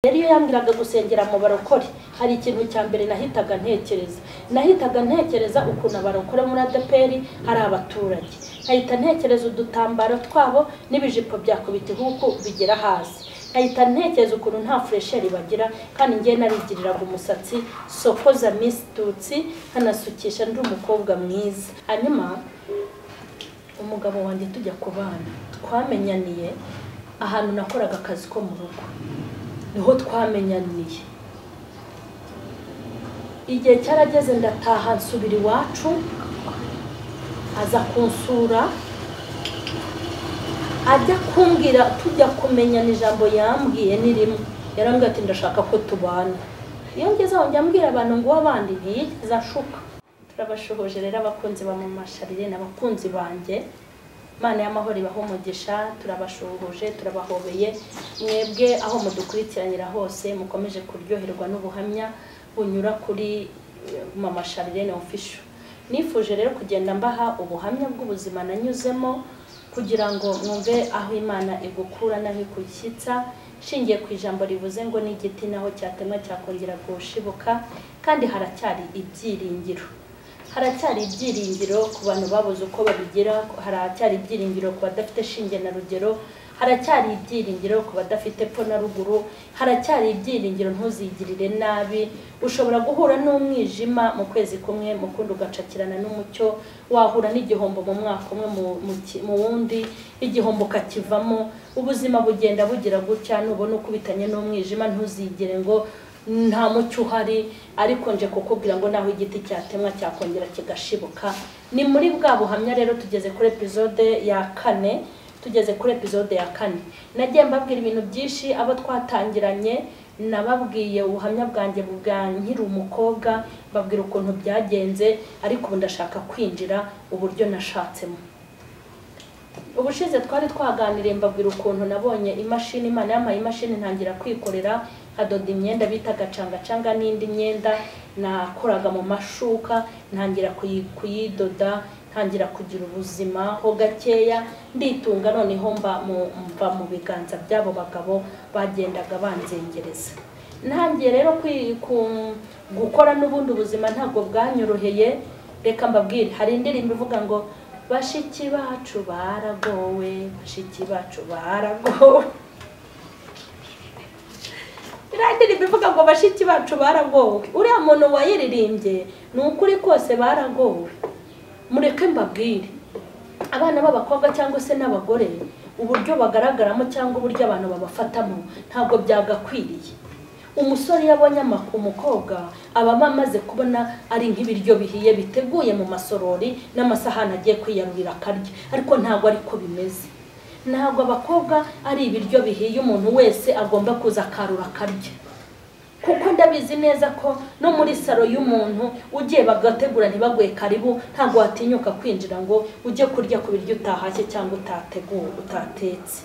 rero iyo yambwiraga gusengera mu barokore hari ikintu cya mbere nahitaga ntekereza nahitaga ntekereza ukuntu abarokore muri adeperi hari abaturage nkahita ntekereza udutambaro twabo n'ibijipo byakubita ihuku bigera hasi nkahita ntekereza ukuntu nta furesheri bagira kandi ngewe narigiriraga umusatsi sokoza misitutsi nkanasukisha ndi umukobwa mwiza hanyuma umugabo wanjye tujya kubana twamenyaniye ahantu nakoraga akazi ko mu rugo niho twamenyaniye igihe cyarageze ndataha nsubira iwacu aza kunsura ajya kumbwira tujya kumenyana ijambo yambwiye ni rimwe yarambwira ati ndashaka ko tubana iyo ngeze aho njya mbwira abantu ngo uw'abandi ntiyigeze ashuka turabashoboje rero abakunzi ba masharire ni abakunzi banjye imana y'amahoro ibaho umugisha turabashuhuje turabahobeye mwebwe aho mudukurikiranira hose mukomeje kuryoherwa n'ubuhamya bunyura kuri mama sharirene ofisho nifuje rero kugenda mbaha ubuhamya bw'ubuzima nanyuzemo kugira ngo mwumve aho imana igukura n'aho ikushyitsa nshingiye ku ijambo rivuze ngo n'igiti naho cyatemwa cyakongera gushibuka kandi haracyari ibyiringiro haracyari ibyiringiro ku bantu babuze uko babigira haracyari ibyiringiro ku badafite shinge na rugero haracyari ibyiringiro ku badafite epfo na ruguru haracyari ibyiringiro ntuzigirire nabi ushobora guhura n'umwijima mu kwezi kumwe mu kundi ugacakirana n'umucyo wahura n'igihombo mu mwaka umwe mu wundi igihombo ukakivamo ubuzima bugenda bugira gutya nubona ukubitanye n'umwijima ntuzigire ngo nta mucyo uhari ariko nje kukubwira ngo naho igiti cyatemwa cyakongera kigashibuka ni muri bwa buhamya rero tugeze kuri epizode ya kane tugeze kuri epizode ya kane nagiye mbabwira ibintu byinshi abo twatangiranye nababwiye ubuhamya bwanjye bwa nkiri umukobwa mbabwira ukuntu byagenze ariko ubu ndashaka kwinjira uburyo nashatsemo ubushize twari twaganiriye mbabwira ukuntu nabonye imashini imana yampaye imashini ntangira kwikorera nkadoda imyenda bita gacangacanga n'indi myenda nakoraga mu mashuka ntangira kuyidoda ntangira kugira ubuzima ho gakeya nditunga noneho mba mu biganza by'abo bagabo bagendaga banzengereza ntangiye rero gukora n'ubundi buzima ntabwo bwanyoroheye reka mbabwire hari indirimbo ivuga ngo bashiki bacu baragowe bashiki bacu baragowe iriya ndirimbo ivuga ngo bashiki bacu baragowe uriya muntu wayiririmbye ni ukuri kose baragowe mureke mbabwire abana b'abakobwa cyangwa se n'abagore uburyo bagaragaramo cyangwa uburyo abantu babafatamo ntabwo byagakwiriye umusore iyo abonye umukobwa aba amaze kubona ari nk'ibiryo bihiye biteguye mu masorori n'amasahani agiye kwiyarurira akarya ariko ntabwo ariko bimeze ntabwo abakobwa ari ibiryo bihiye umuntu wese agomba kuza akarura akarya kuko ndabizi neza ko no muri saro y'umuntu ugiye bagategura ntibaguhe karibu ntabwo watinyuka kwinjira ngo ujye kurya ku biryo utahashye cyangwa utateguwe utatetse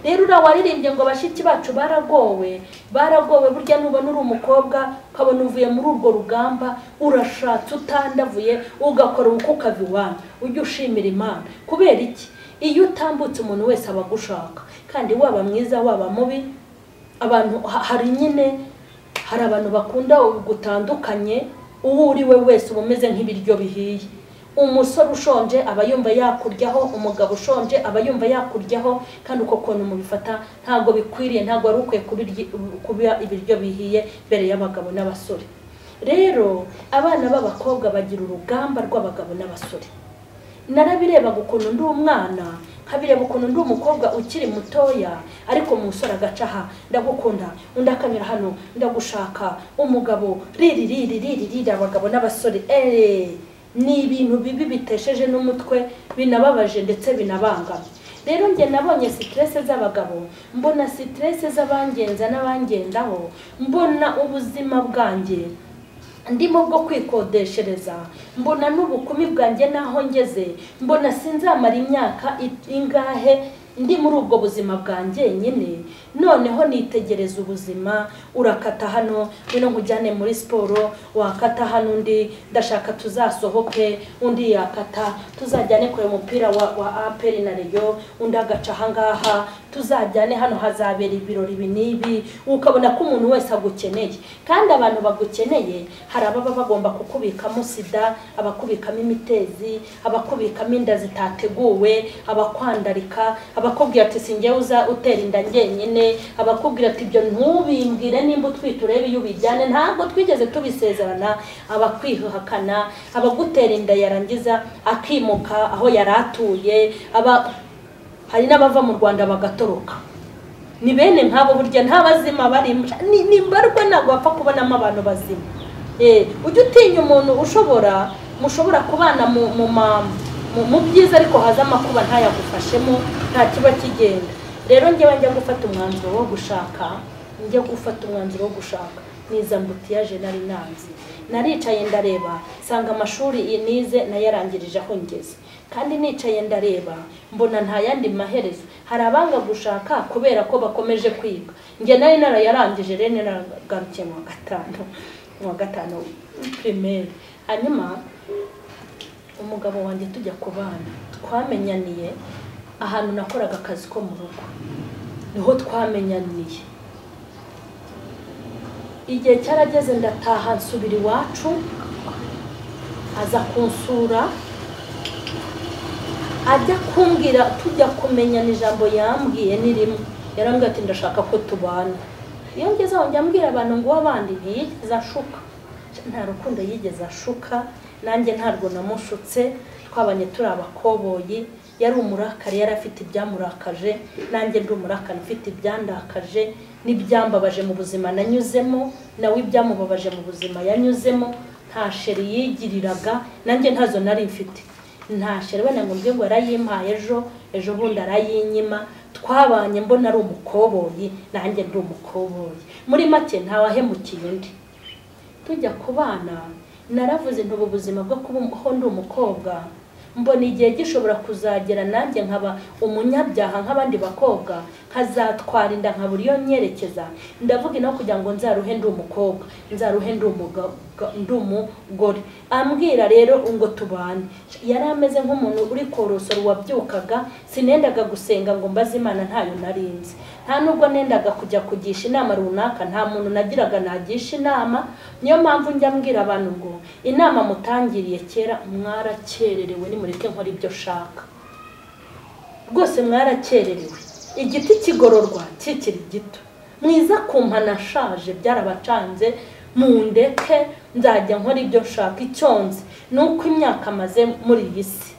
rero uriya waririmbye ngo bashiki bacu baragowe baragowe burya nubona uri umukobwa ukabona uvuye muri urwo rugamba urashatse utandavuye ugakora uko ukava iwanyu ujye ushimira imana kubera iki iyo utambutse umuntu wese aba agushaka kandi waba mwiza waba mubi abantu hari nyine hari abantu bakunda gutandukanye uwo uri we wese uba umeze nk'ibiryo bihiye umusore ushonje aba yumva yakuryaho umugabo ushonje aba yumva yakuryaho kandi uko kuntu mubifata ntabwo bikwiriye ntabwo wari ukwiye kuba ibiryo bihiye mbere y'abagabo n'abasore rero abana b'abakobwa bagira urugamba rw'abagabo n'abasore narabirebaga ukuntu ndi umwana nkabireba ukuntu ndi umukobwa ukiri mutoya ariko umusore agaca aha ndagukunda undi akanyura hano ndagushaka umugabo riri riri riri riri abagabo n'abasore eee ni ibintu bibi bitesheje n'umutwe binababaje ndetse binabangamye rero njye nabonye siterese z'abagabo mbona siterese z'abangenza n'abangendaho mbona ubuzima bwanjye ndimo bwo kwikodeshereza mbona n'ubukumi bwanjye n'aho ngeze mbona sinzamara imyaka ingahe ndi muri ubwo buzima bwanjye nyine noneho nitegereza ubuzima urakata hano wino nkujyane muri siporo wakata hano undi ndashaka tuzasohoke undi yakata tuzajyane kureba umupira wa wa aperi na reyo undi agaca ahangaha tuzajyane hano hazabera ibirori ibi n'ibi ukabona ko umuntu wese agukeneye kandi abantu bagukeneye hari ababa bagomba kukubikamo sida abakubikamo imitezi abakubikamo inda zitateguwe abakwandarika abakubwira ati singewe uza utera inda njyenyine abakubwira ati ibyo ntubimbwire nimba utwite urebe iyo ubijyane ntabwo twigeze tubisezerana abakwihakana abagutera inda yarangiza akimuka aho yari atuye aba hari n'abava mu rwanda bagatoroka ni bene nk'abo burya nta bazima barimo ni mbarwa ntabwo wapfa kubonamo abantu bazima ujya utinya umuntu ushobora mushobora kubana mu byiza ariko haza amakuba ntayagufashemo nta kiba kigenda rero njyewe njya gufata umwanzuro wo gushaka njya gufata umwanzuro wo gushaka niza mbutiyaje nari nanze naricaye ndareba nsanga amashuri nize nayarangirije aho ngeze kandi nicaye ndareba mbona nta yandi maherezo hari abanga gushaka kubera ko bakomeje kwiga njye nari narayarangije rero naragarukiye mu wa gatanu mu wa gatanu pirimeri hanyuma umugabo wanjye tujya ku bana twamenyaniye ahantu nakoraga akazi ko mu rugo niho twamenyaniye igihe cyarageze ndataha nsubira iwacu aza kunsura ajya kumbwira tujya kumenya ijambo yambwiye ni rimwe yarambwira ati ndashaka ko tubana iyo ngeze aho njya abantu ngo abandi ntiyigeze ashuka nta rukundo yigeze ashuka nanjye ntabwo namushutse twabanye turi abakoboyi yari umurakari yari afite ibyamurakaje nanjye ndi umurakari ufite ibyandakaje n'ibyambabaje mu buzima nanyuzemo nawe ibyamubabaje mu buzima yanyuzemo nta sheri yigiriraga nanjye ntazo nari mfite ntashyira wenda ngo mbwe ngo yarayimpaye ejo ejo bundi arayinyima twabanye mbona ari umukoboyi nanjye ndi umukoboyi muri make ntawahemukiye undi tujya ku bana naravuze ntubu ubuzima bwo kubaho ndi umukobwa mbona igihe gishobora kuzagera nanjye nkaba umunyabyaha nk'abandi bakobwa nkazatwara inda nkabura iyo nyerekeza ndavuga ino kugira ngo nzaruhe ndi umukobwa nzaruhe ndi umugore ambwira rero ngo tubane yari ameze nk'umuntu uri korosora wabyukaga sinendaga gusenga ngo mbaze imana ntayo narinzi nta nubwo nendaga kujya kugisha inama runaka nta muntu nagiraga nagisha inama niyo mpamvu njya mbwira abantu ngo inama mutangiriye kera mwarakererewe nimureke nkora ibyo shaka rwose mwarakererewe igiti kigororwa kikiri gito mwiza kumpa nashaje byarabacanze mu ndeke nzajya nkora ibyo nshaka icyonzi ni uko imyaka amaze muri iyi si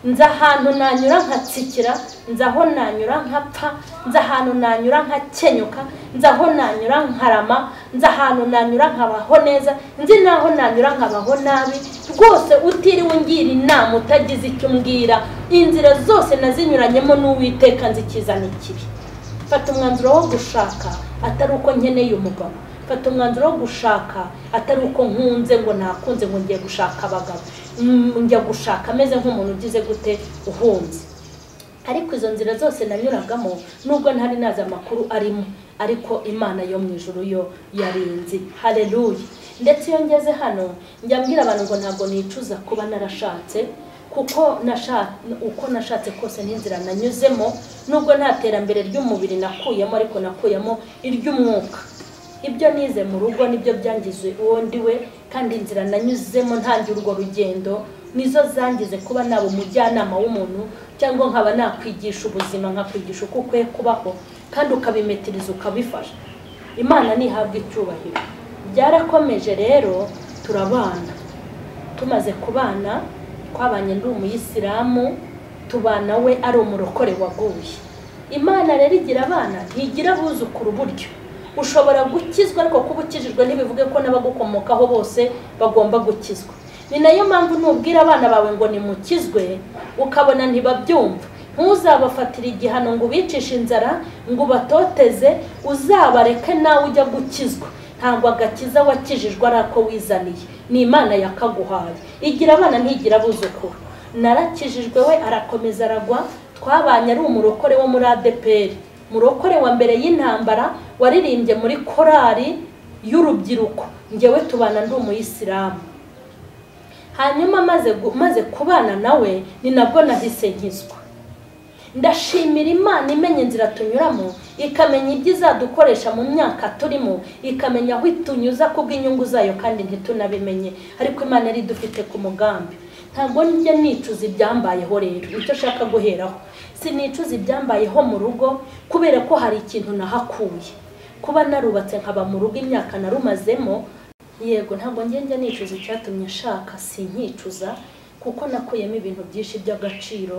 nzi ahantu nanyura nkatsikira nzi aho nanyura nkapfa nzi ahantu nanyura nkakenyuka nzi aho nanyura nkarama nzi ahantu nanyura nkabaho neza nzi n'aho nanyura nkabaho nabi rwose utiriwe ungira inama utagize icyo umbwira inzira zose nazinyuranyemo n'uwiteka nzikizana ikibi fata umwanzuro wo gushaka atari uko nkeneye umugabo fata umwanzuro wo gushaka atari uko nkunze ngo nakunze ngo ngiye gushaka abagabo njya gushaka ameze nk'umuntu ugize gute uhunze ariko izo nzira zose nanyuragamo nubwo ntari nazi amakuru arimo ariko imana yo mu ijoro yo yarinzi hareruye ndetse iyo ngeze hano njya mbwira abantu ngo ntabwo nicuza kuba narashatse kuko uko nashatse kose n'inzira nanyuzemo nubwo nta terambere ry'umubiri nakuyemo ariko nakuyemo iry'umwuka ibyo nize mu rugo nibyo byangize uwo ndiwe kandi inzira nanyuzemo ntangira urwo rugendo nizo zangize kuba naba umujyanama w'umuntu cyangwa nkaba nakwigisha ubuzima nkakwigisha uko ukwiye kubaho kandi ukabimetiriza ukabifasha imana ntihabwa icyubahiro byarakomeje rero turabana tumaze kubana twabanye ndi umuyisilamu tubana we ari umurokore waguye imana rero igira abana ntigira abuzukuru buryo ushobora gukizwa ariko kuba ukijijwe ntibivuge ko n'abagukomokaho bose bagomba gukizwa ni nayo mpamvu nubwira abana bawe ngo nimukizwe ukabona ntibabyumva ntuzabafatire igihano ngo ubicishe inzara ngo ubatoteze uzabareke nawe ujya gukizwa ntabwo agakiza wakijijwe ari ako wizaniye ni imana yakaguhaye igira abana ntigira abuzukuru narakijijwe we arakomeza aragwa twabanye ari umurokore wo muri adeperi murokore wa mbere y'intambara waririmbye muri korali y'urubyiruko ngewe tubana ndi umuyisilamu hanyuma maze gu- maze kubana nawe ni nabwo nahise nkizwa ndashimira imana imenya inzira tunyuramo ikamenya ibyo izadukoresha mu myaka turimo ikamenya aho itunyuza kubw'inyungu zayo kandi ntitunabimenye ariko imana yari idufite ku mugambi ntabwo njya nicuza ibyambayeho rero nicyo nshaka guheraho sinicuza ibyambayeho mu rugo kubera ko hari ikintu nahakuye kuba narubatse nkaba mu rugo imyaka narumazemo yego ntabwo njya nicuza icyatumye nshaka sinkicuza kuko nakuyemo ibintu byinshi by'agaciro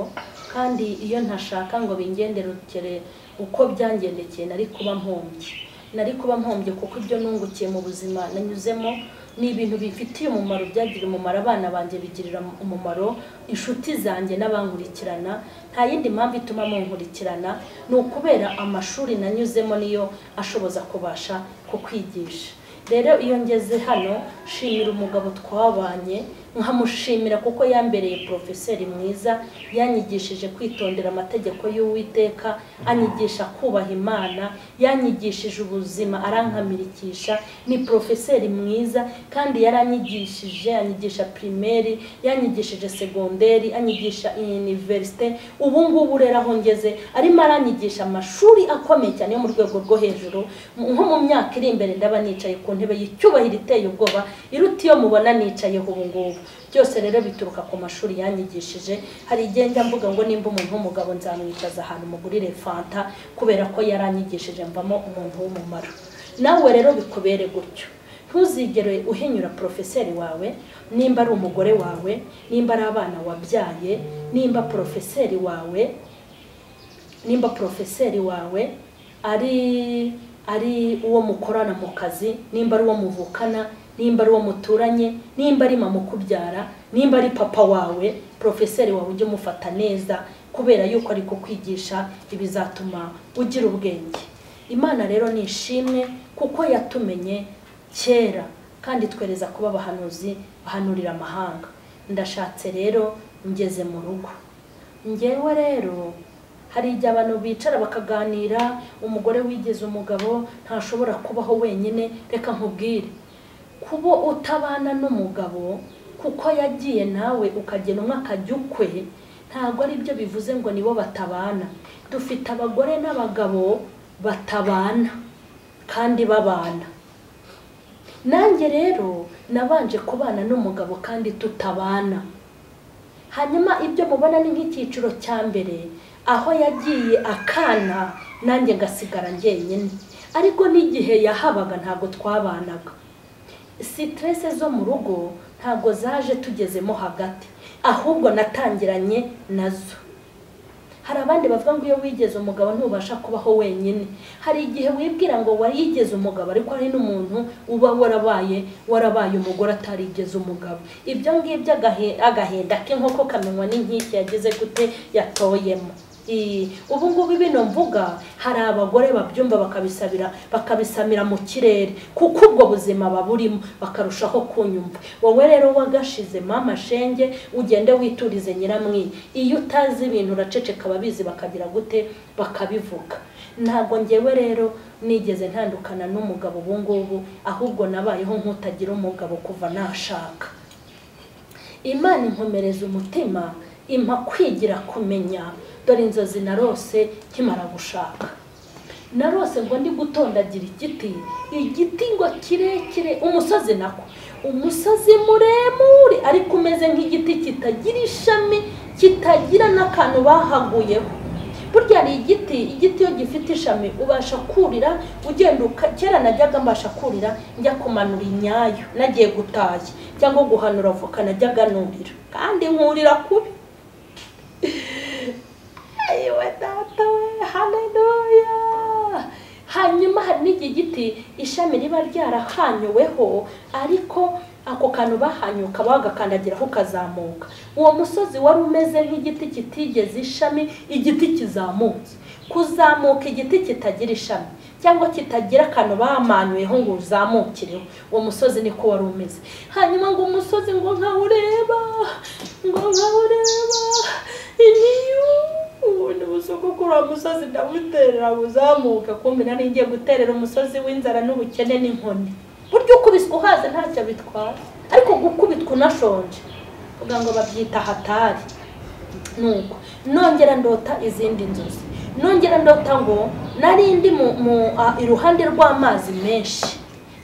kandi iyo ntashaka ngo bingenderekere uko byangendekeye nari kuba mpombye nari kuba mpombye kuko ibyo nungukiye mu buzima nanyuzemo ni ibintu bifitiye umumaro byagirira umumaro abana banjye bigirira umumaro inshuti zanjye n'abankurikirana nta yindi mpamvu ituma munkurikirana ni ukubera amashuri nanyuzemo niyo ashoboza kubasha kukwigisha rero iyo ngeze hano nshimira umugabo twabanye nkamushimira kuko yambereye porofeseri mwiza yanyigishije kwitondera amategeko y'uwiteka anyigisha kubaha imana yanyigishije ubuzima arankamirikisha ni porofeseri mwiza kandi yaranyigishije anyigisha pirimeri yanyigishije segonderi anyigisha iniverisite ubu ngubu rero aho ngeze arimo aranyigisha amashuri akomeye cyane yo mu rwego rwo hejuru mu- nko mu myaka iri imbere ndaba nicaye ku ntebe y'icyubahiro iteye ubwoba iruta iyo mubona nicayeho ubu ngubu byose rero bituruka ku mashuri yanyigishije hari igihe njya mvuga ngo nimba umuntu w'umugabo nzamwicaza ahantu mugurire fanta kubera ko yaranyigishije mvamo umuntu w'umumaro nawe rero bikubere gutyo ntuzigere uhinyura porofeseri wawe nimba ari umugore wawe nimba ari abana wabyaye nimba porofeseri wawe nimba porofeseri wawe ari ari uwo mukorana mu kazi nimba ari uwo muvukana nimba ari uwo muturanye nimba ari mama ukubyara nimba ari papa wawe porofeseri wawe ujye umufata neza kubera yuko ari kukwigisha ibizatuma ugira ubwenge imana rero ni ishimwe kuko yatumenye kera kandi twereza kuba abahanuzi bahanurira amahanga ndashatse rero ngeze mu rugo ngewe rero hari igihe abantu bicara bakaganira umugore wigize umugabo ntashobora kubaho wenyine reka nkubwire kuba utabana n'umugabo kuko yagiye nawe ukagena umwe akajya ukwe ntabwo ari byo bivuze ngo nibo batabana dufite abagore n'abagabo batabana kandi babana nanjye rero nabanje kubana n'umugabo kandi tutabana hanyuma ibyo mubona ni nk'icyiciro cya mbere aho yagiye akana nanjye ngasigara njyenyine ariko n'igihe yahabaga ntabwo twabanaga sitirese zo mu rugo ntabwo zaje tugezemo hagati ahubwo natangiranye nazo hari abandi bavuga ngo iyo wigeze umugabo ntubasha kubaho wenyine hari igihe wibwira ngo warigeze umugabo ariko hari n'umuntu uba warabaye warabaye umugore atarigeze umugabo ibyo ngibyo agahe- agahinda k'inkoko kamenywa n'inkike yagize gute yatoyemo Ii, ubu ngubu bino mvuga hari abagore babyumva bakabisabira bakabisamira mu kirere kuko ubwo buzima baburimo bakarushaho kunyumva wowe rero wagashize mama shenge ugende witurize nyiramwi iyo utazi ibintu uraceceka ababizi bakagira gute bakabivuga ntabwo ngewe rero nigeze ntandukana n'umugabo ubu ngubu ahubwo nabayeho nk'utagira umugabo kuva nashaka imana inkomereza umutima impa kwigira kumenya dore inzozi narose nkimara gushaka narose ngo ndi gutondagira igiti igiti ngo kirekire umusozi nako umusozi muremure ariko umeze nk'igiti kitagira ishami kitagira n'akantu bahaguyeho burya hari igiti igiti iyo gifite ishami ubasha kurira ugenda uka- kera najyaga mbasha kurira njya kumanura inyayo nagiye gutashya cyangwa guhanura voka najyaga nurira kandi nkurira kubi yewe data we haleluya hanyuma hari n'iki giti ishami riba ryarahanyuweho ariko ako kantu bahanyuka bagakandagiraho ukazamuka uwo musozi wari umeze nk'igiti kitigeze ishami igiti kizamutse kuzamuka igiti kitagira ishami cyangwa kitagira akantu bamanyuyeho ngo uzamukireho uwo musozi niko wari umeze hanyuma ngo umusozi ngo nkawureba ngo nkawureba iniyu kubona ubusuku kuri uwo musozi ndabuterera buzamuka kumbi nari ngiye guterera umusozi w'inzara n'ubukene n'inkoni burya ukubiswe uhaze ntacyo bitwara ariko gukubitwa unashonje uvuga ngo babyita hatari nuko nongera ndota izindi nzozi nongera ndota ngo nari ndi mu mu a- iruhande rw'amazi menshi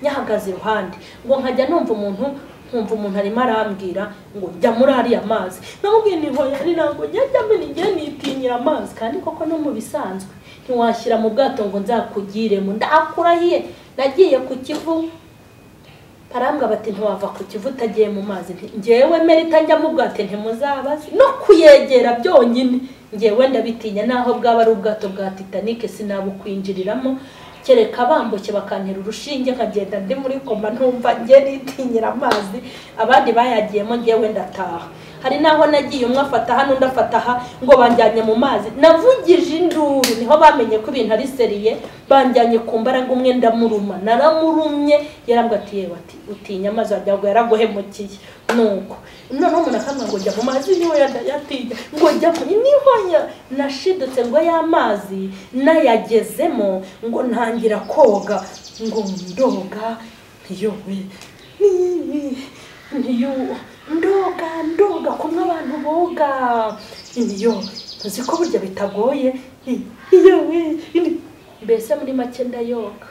nyahagaze iruhande ngo nkajya numva umuntu nkumva umuntu arimo arambwira ngo jya muri ariya mazi namubwiye ni hoyari ntabwo njya njya mbere igihe nitinyira amazi kandi koko no mu bisanzwe ntiwashyira mu bwato ngo nzakugiremo ndakurahiye nagiye ku kivu barambwa bati ntiwava ku kivu utagiye mu mazi nti ngewe merita njya mu bwato ntimuzabazi no kuyegera byonyine ngewe ndabitinya naho bwaba ari ubwato bwa titanic sinabukwinjiriramo kereka bambuke bakantera urushinge nkagenda ndi muri koma ntumva nge nitinyira amazi abandi bayagiyemo ngewe ndataha hari n'aho nagiye umwe afata hano undi afata aha ngo banjyanye mu mazi navugije induru niho bamenye ko ibintu ari seriye banjyanye ku mbaraga umwe ndamuruma naramurumye yarambwira ati yewe ati utinya amazi wagira ngo yaraguhemukiye nuko noneho umuntu akambwira ngo jya mu mazi niwe yatinya ngo jya mu niho ya- nashidutse ngo ya mazi nayagezemo ngo ntangira koga ngo ndoga ntiyobe ntiyobe niyo ndoga ndoga kumwe abantu boga niyo uzi ko burya bitagoye ni- iyo we- ni- mbese muri make ndayoga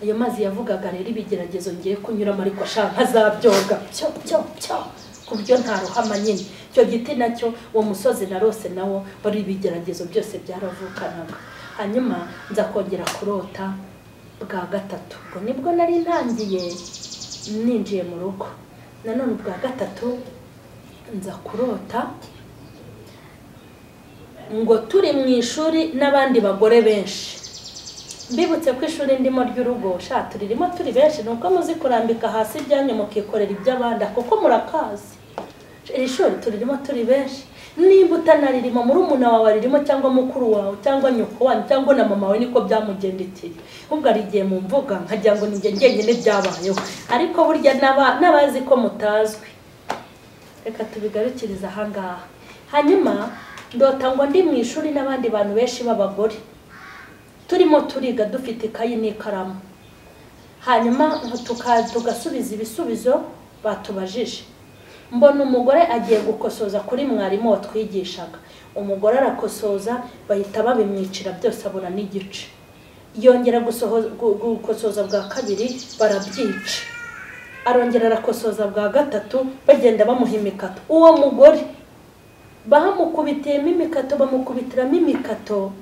ayo mazi yavugaga rero ibigeragezo ngiye kunyuramo ariko ashaka azabyoga cyo cyo cyo ku buryo nta ruhama nyine icyo giti nacyo uwo musozi narose nawo wari ibigeragezo byose byaravukanaga hanyuma nza kongera kurota bwa gatatu ubwo nibwo nari ntangiye ninjiye mu rugo nanone ubwa gatatu nza kurota ngo turi mu ishuri n'abandi bagore benshi mbibutse ko ishuri ndimo ry'urugo sha turirimo turi benshi ni uko muzi kurambika hasi ibyanyu mukikorera iby'abandi kuko murakazi iri shuri turirimo turi benshi nimba utanaririmo murumuna wawe aririmo cyangwa mukuru wawe cyangwa nyoko wanyu cyangwa na mama wawe niko byamugendekeye ahubwo hari igihe mu mvuga nkagira ngo ni njye njyenyine byabayeho ariko burya n'aba- n'abazi ko mutazwi reka tubigarukirize ahangaha hanyuma ndota ngo ndi mu ishuri n'abandi bantu benshi b'abagore turimo turiga dufite ikayi n'ikaramu hanyuma tuka- tugasubiza ibisubizo batubajije mbona umugore agiye gukosoza kuri mwarimu watwigishaga umugore arakosoza bahita babimwicira byose abona n'igice yongera gusoho- gu- gukosoza bwa kabiri barabyica arongera arakosoza bwa gatatu bagenda bamuha imikato uwo mugore bahamukubitiyemo imikato bamukubitiramo imikato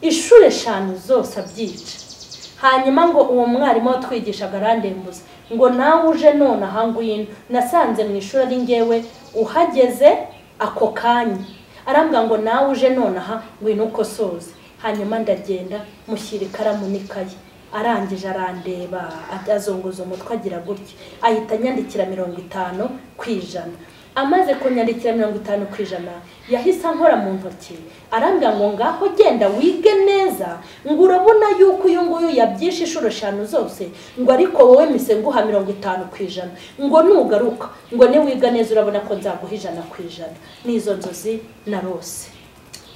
inshuro eshanu zose abyica hanyuma ngo uwo mwarimu watwigishaga arandembuza ngo nawe uje none aha ngwino nasanze mu ishuri ari ngewe uhageze ako kanya arambwira ngo nawe uje none aha ngwino ukosoze hanyuma ndagenda mushyira ikaramu n'ikayi arangije arandeba azunguza umutwe agira gutya ahita anyandikira mirongo itanu ku ijana amaze kunyandikira mirongo itanu ku ijana yahise ankora mu ntoki arambwira ngo ngaho genda wige neza ngo urabona yuko uyu nguyu yabyishe inshuro eshanu zose ngo ariko wowe mise nguha mirongo itanu ku ijana ngo nugaruka ngo niwiga neza urabona ko nzaguha ijana ku ijana n'izo nzozi narose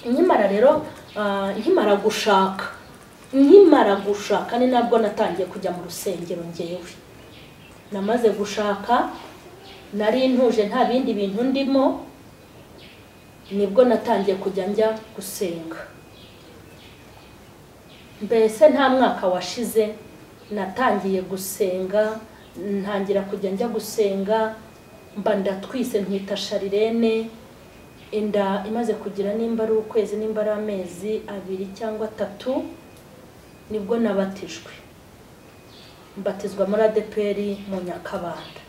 nkimara rero ah, nkimara gushaka nkimara gushaka ni nabwo natangiye kujya mu rusengero ngewe namaze gushaka nari ntuje nta bindi bintu ndimo nibwo natangiye kujya njya gusenga mbese nta mwaka washize natangiye gusenga ntangira kujya njya gusenga mba ndatwise ntwita sharirene inda imaze kugira nimba ari ukwezi nimba ari amezi abiri cyangwa atatu nibwo nabatijwe mbatizwa muri adeperi mu nyakabanda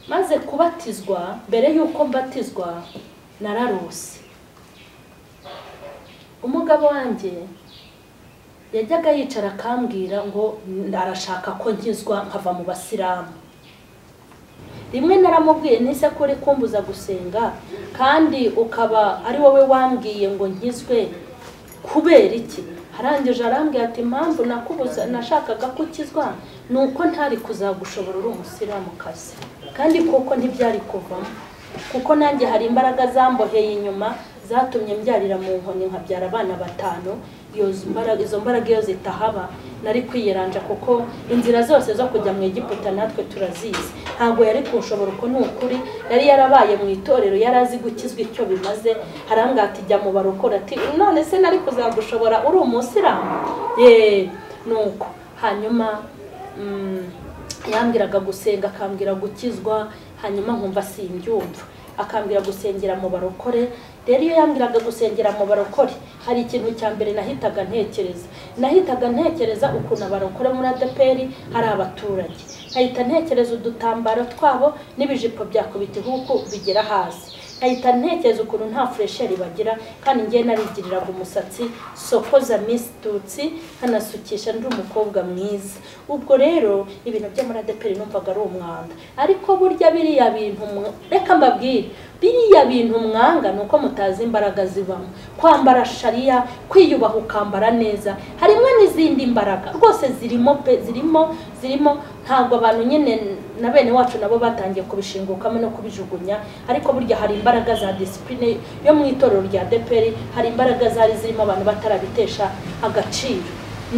maze kubatizwa mbere y'uko mbatizwa nararose umugabo wanjye yajyaga yicara akambwira ngo arashaka ko nkizwa nkava mu basilamu rimwe naramubwiye nise ko uri kumbuza gusenga kandi ukaba ari wowe wambwiye ngo nkizwe kubera iki harangije arambwira ati impamvu nakubuza nashakaga ko ukizwa ni uko ntari kuzagushobora uri umusilamukazi kandi koko ntibyari kuvamo kuko nanjye hari imbaraga zamboheye inyuma zatumye mbyarira mu nkoni nkabyara abana batanu yoza imbaraga- izo mbaraga iyo zitahaba nari kwiyeranja kuko inzira zose zo kujya mu egiputa natwe turazizi ntabwo yari kunshobora uko ni ukuri yari yarabaye mu itorero yari azi gukizwa icyo bimaze harangata ijya mu barokora ati none se nari kuzagushobora uri umusiramu yeee nuko hanyuma mm, yambwiraga gusenga akambwira gukizwa hanyuma nkumva simbyumva akambwira gusengera mu barokore rero iyo yambwiraga gusengera mu barokore hari ikintu cya mbere nahitaga ntekereza nahitaga ntekereza ukuntu abarokore muri adeperi hari abaturage nkahita ntekereza udutambaro twabo n'ibijipo byakubita ihuku bigera hasi nkahita ntekereza ukuntu nta furesheri bagira kandi ngewe narigiriraga umusatsi sokoza misitutsi nkanasukisha ndi umukobwa mwiza ubwo rero ibintu byo muri adeperi numvaga ari umwanda ariko burya biriya bintu mwa- reka mbabwire biriya bintu mwanga ni uko mutazi imbaraga zibamo kwambara shariya kwiyubaha ukambara neza harimo n'izindi mbaraga rwose zirimo pe zirimo zirimo ntabwo abantu nyine na bene wacu nabo batangiye kubishingukamo no kubijugunya ariko burya hari imbaraga za disipurine yo mu itorero rya deperi hari imbaraga zari zirimo abantu batarabitesha agaciro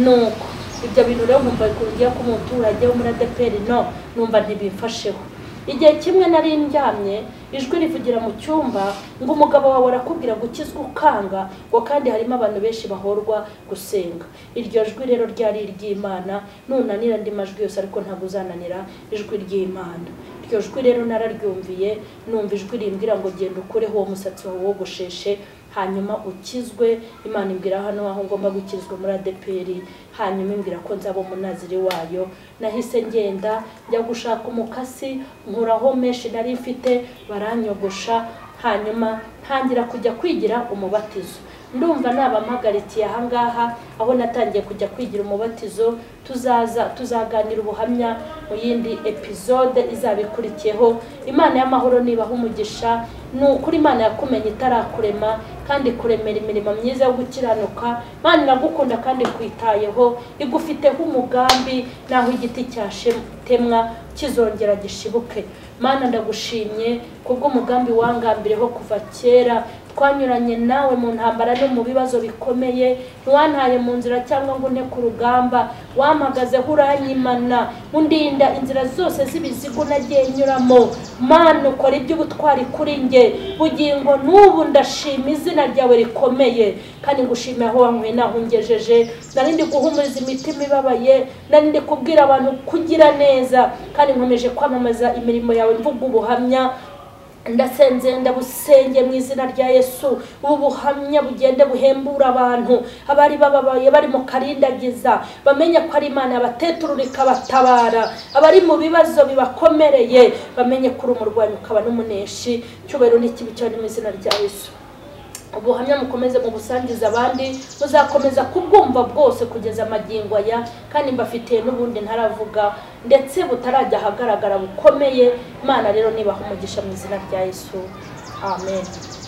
nuko ibyo bintu rero nkumva bikungiye ko umuturage wo muri adeperi no numva ntibimfasheho igihe kimwe nari ndyamye ijwi rivugira mu cyumba ngo umugabo wawe arakubwira gukizwa ukanga ngo kandi harimo abantu benshi bahorwa gusenga iryo jwi rero ryari iry'imana nunanira andi majwi yose ariko ntabwo uzananira ijwi ry'imana iryo jwi rero nararyumviye numva ijwi rimbwira ngo genda ukureho uwo musatsi wawe wogosheshe hanyuma ukizwe imana imbwira hano aho ngomba gukizwa muri adeperi hanyuma imbwira ko nzaba umunaziri wayo nahise ngenda njya gushaka umukasi nkuraho menshi nari mfite baranyogosha hanyuma ntangira kujya kwigira umubatizo ndumva nabampagarikiye ahangaha aho natangiye kujya kwigira umubatizo tuzaza tuzaganira ubuhamya mu yindi epizode izaba ikurikiyeho imana y'amahoro nibaha umugisha ni ukuri imana yakumenye itarakurema kandi kuremera imirimo myiza yo gukiranuka imana iragukunda kandi kwitayeho igufiteho umugambi naho igiti cyashitemwa kizongera gishibuke mana ndagushimye kubw'umugambi wangambireho kuva kera twanyuranye nawe mu ntambara no mu bibazo bikomeye ntiwantaye mu nzira cyangwa ngo une ku rugamba wampagazeho uranyimana undinda inzira zose z'ibizigo nagiye nyuramo mana ukora iby'ubutwari kuri njye bugingo n'ubu ndashima izina ryawe rikomeye kandi ngushimira aho wanyweye naho ungejeje nari ndi guhumuriza imitima ibabaye nari ndi kubwira abantu kugira neza kandi nkomeje kwamamaza imirimo yawe mvuga ubuhamya ndasenze ndabusenge mu izina rya yesu ubu buhamya bugende buhembura abantu abari bababaye bari mu karindagiza bamenye ko ari imana yabateturura ikabatabara abari mu bibazo bibakomereye bamenye ko uri umurwanyi ukaba n'umuneshi cyubahiro n'ikibi cyane mu izina rya yesu ubuhamya mukomeze mubusangiza abandi muzakomeza kubwumva bwose kugeza amagingo aya kandi mbafitiye n'ubundi ntaravuga ndetse butarajya ahagaragara bukomeye imana rero nibaha umugisha mu izina rya yesu amen